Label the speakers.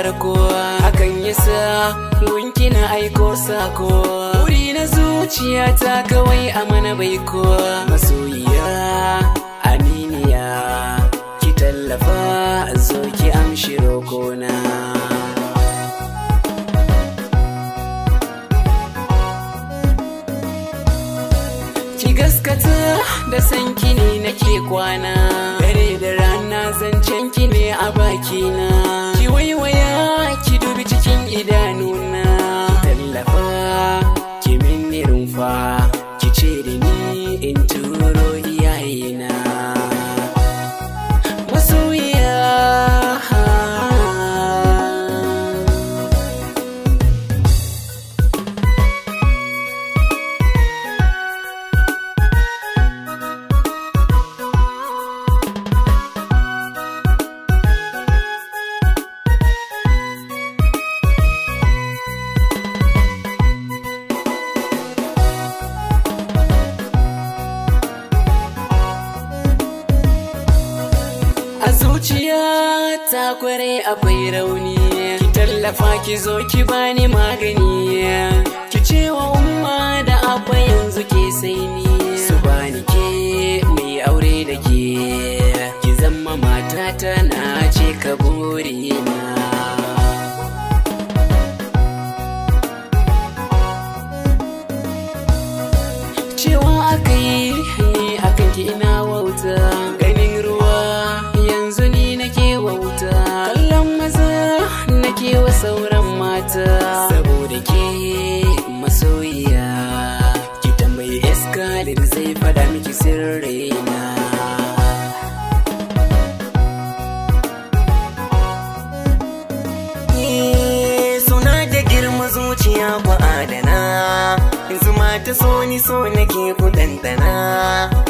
Speaker 1: farko hakan yasa gunki na aiko sako wuri na zuciyata kawai a mana baiko masoyiya aminiya ki tallafa zo ki amshi rokona ki gaskata da sanki ne nake kwana dare da rana zancen ki ne a bakina ki waiwaya ki dubi cikin idanuna tallafa ki minni rumfa ki ce da ni in turo iyayena masoyiya A zuciya ta kware akwai rauni Ki tallafa ki zo ki bani magani Ki ce wa umma da abba yanzu ke sai ni Su bani ke mai aure da ke Ki zama matata na ce ka burina cewa aka yi ni akan ki ina wauta ganin ruwa yanzu ni nake wauta kallon maza nake wa sauran mata saboda ke masoyiya ki tambayi eskalin zai fada miki sirrina
Speaker 2: Eh, suna da girma zuciya ku adana zuma ta so ni so nake ku dandana